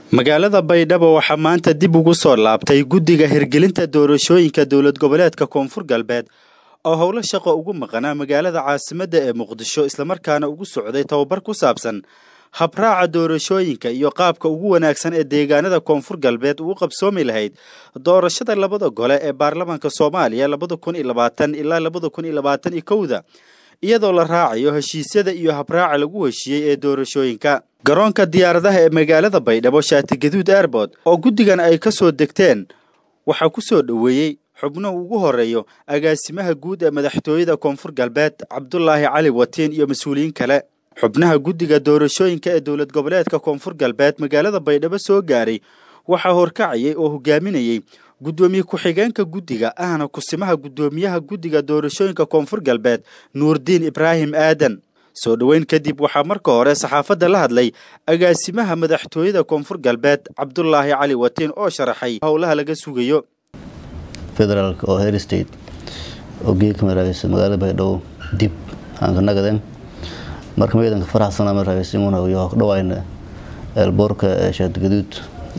magaalada baydhabo waxaa maanta dib ugu soo laabtay guddiga hirgelinta doorashooyinka dowlad goboleedka koonfur galbeed oo howlo shaqo ugu maqanaa magaalada caasimadda ee muqdisho islamarkaana ugu socday tababar ku saabsan habraaca doorashooyinka iyo qaabka ugu wanaagsan ee deegaanada koonfur galbeed uu qabsoomi lahayd doorashada labada gole ee baarlamaanka soomaaliya labada kun iyo labaatan ilaa labada kun iyo labaatan iyo kowda iyadoo la raacayo heshiisyada iyo habraaca lagu heshiiyey ee doorashooyinka garoonka diyaaradaha ee magaalada baydhabo shaatigaduud airboort oo guddigan ay ka soo degteen waxaa ku soo dhoweeyey xubnuhu ugu horeeyo agaasimaha guud ee madaxtooyada koonfur galbeed cabdulaahi cali watiin iyo mas-uuliyiin kale xubnaha guddiga doorashooyinka ee dowlad goboleedka koonfur galbeed magaalada baydhabo soo gaaray waxaa horkacayay oo hogaaminayey guddoomiye ku-xigeenka guddiga ahna kusimaha guddoomiyaha guddiga doorashooyinka koonfur galbeed nuurdiin ibraahim aadan soo dhoweyn kadib waxaa marka hore saxaafadda la hadlay agaasimaha madaxtooyada koonfur galbeed cabdulaahi cali watiin oo sharaxay howlaha laga sugayo federaalk oo her state oo geedka maraagaysa magaalada baydhabo dib aan ka nagadeen marka maeedanka faraxsana maraagaysimuna iyo dhawayna eelboorka shaadgaduud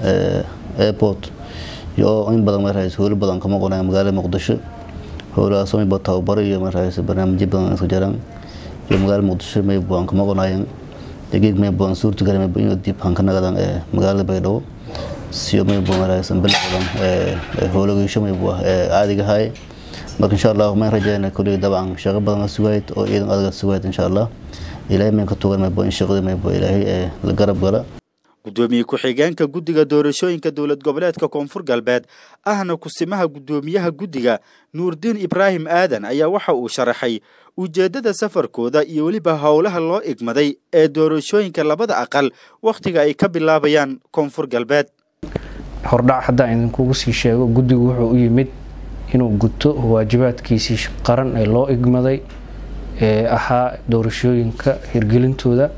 airport iyo in badan maraagaysa howlo badan kama qonaya magaalada muqdisho howlahaas mayba tababaro iyo maraagaysa barnaamijyo badan isku jiraan iyo magaalada muqdisho mayba aan kama qonayan geed mayba aan suurtagali mayba inuu dib aan ka nagadan magaalada baydhabo siyo mayba maraagaysa bil badan howlageysho mayba caadiga ahay marka insha allah mayn rajayna kulli dabcan shaqo badan sugayd oo ciidan adaga sugayd insha allah ilaahay mayn ka tugan mayba in shaqadii mayba ilaahay la garab gala guddoomiye ku-xigeenka guddiga doorashooyinka dowlad goboleedka koonfur galbeed ahna kusimaha guddoomiyaha guddiga nuurdiin ibraahim aadan ayaa waxa uu sharaxay ujeeddada safarkooda iyo weliba howlaha loo igmaday ee doorashooyinka labada aqal wakhtiga ay ka bilaabayaan koonfur galbeed hordhac haddaan idinkugu sii sheego guddigu wuxuu u yimid inuu guto waajibaadkiisii qaran ee loo igmaday ee ahaa doorashooyinka hirgelintooda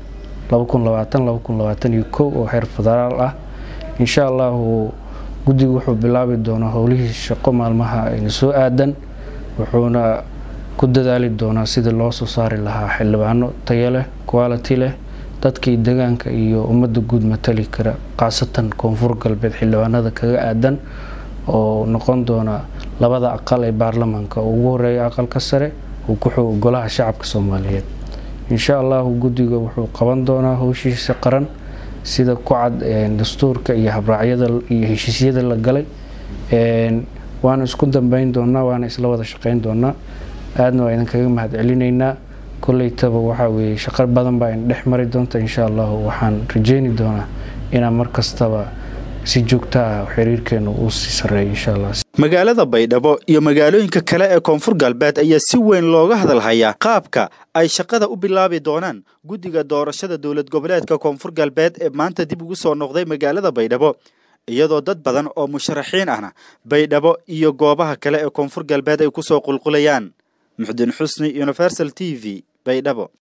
oo heer federaal ah insha allahu guddigu wuxuu bilaabi doonaa howlihii shaqo maalmaha ayna soo aadan wuxuuna ku dadaali doonaa sidii loo soo saari lahaa xildhibaano tayo leh quality leh dadkii degaanka iyo ummadda guud matali kara khaasatan koonfur galbeed xildhibaanada kaga aadan oo noqon doona labada aqal ee baarlamaanka oo ugu horeeya aqalka sare uu ku xogo golaha shacabka soomaaliyeed insha allahu guddiga wuxuu qaban doonaa howshiisa qaran sida ku cad dastuurka iyo habraacyada iyo heshiisyada la galay waana isku dambeyn doonaa waana isla wada shaqeyn doonaa aadna waa idinkaga mahad celinaynaa koleytaba waxaa weeye shaqo badan baa in dhex mari doonta insha allahu waxaan rajeyni doonaa inaan mar kastaba si joogta ah xiriirkeenu uu sii sareeyo insha allah magaalada baydhabo iyo magaalooyinka kale ee koonfur galbeed ayaa si weyn looga hadalhayaa qaabka ay shaqada u bilaabi doonaan guddiga doorashada dowlad goboleedka koonfur galbeed ee maanta dib ugu soo noqday magaalada baydhabo iyadoo dad badan oo musharaxiin ahna baydhabo iyo goobaha kale ee koonfur galbeed ay ku soo qulqulayaan muxdin xusni universal t v baydhabo